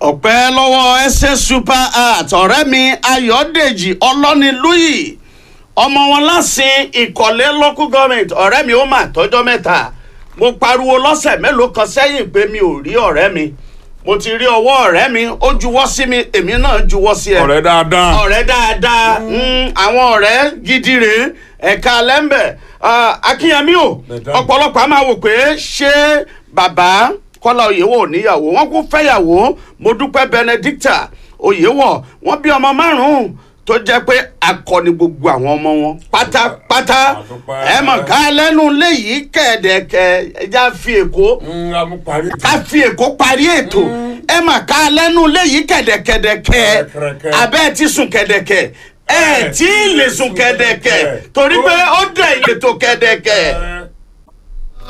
ọpẹ́ lọ́wọ́ ẹsẹ̀ super art ọ̀rẹ́ mi ayọ̀dèjì ọlọ́nilúyì ọmọ wọn lásìn ìkọ̀lé local government ọ̀rẹ́ mi ó mà tọ́jọ́ mẹ́ta mo pariwo lọ́sẹ̀ mélòó kan sẹ́yìn pé mi ò rí ọ̀rẹ́ mi mo ti rí ọwọ́ ọ̀rẹ́ mi ó juwọ́ sí mi èmi náà juwọ́ sí ẹ ọ̀rẹ́ dáadáa. ọ̀rẹ́ dáadáa mm, àwọn ọ̀rẹ́ gidi rèé ẹ̀ka lẹ́ńbẹ̀ akínyẹmí o Bẹ̀dá. ọ̀pọ̀lọpọ̀ a máa wò pé ṣé bàbá kọ́lá oyèwọ̀ níyàwó wọ́n kún fẹ́yàwó mo dúpẹ́ benedicta oyèwọ̀ wọ́n bí ọmọ márùn-ún tó jẹ́ pé akọni gbogbo àwọn ọmọ wọn pátápátá Àdúpẹ́. ẹ mọ̀ ká lẹ́nu léyìí kẹ̀ẹ́dẹ̀kẹ̀ ẹja fi èkó ń amúparí. ká fi èkó parí ètò ẹ mà ká lẹ́nu léyìí kẹ̀dẹ̀kẹ̀dẹ̀kẹ̀ Kẹ̀dẹ̀kẹ̀dẹ̀kẹ̀. abẹ́ ti sùn kẹ̀dẹ̀kẹ̀ ẹ tí ì lè sùn kẹ̀dẹ̀kẹ̀ torí pé ó dẹ̀ ìletò kẹ̀dẹ̀kẹ̀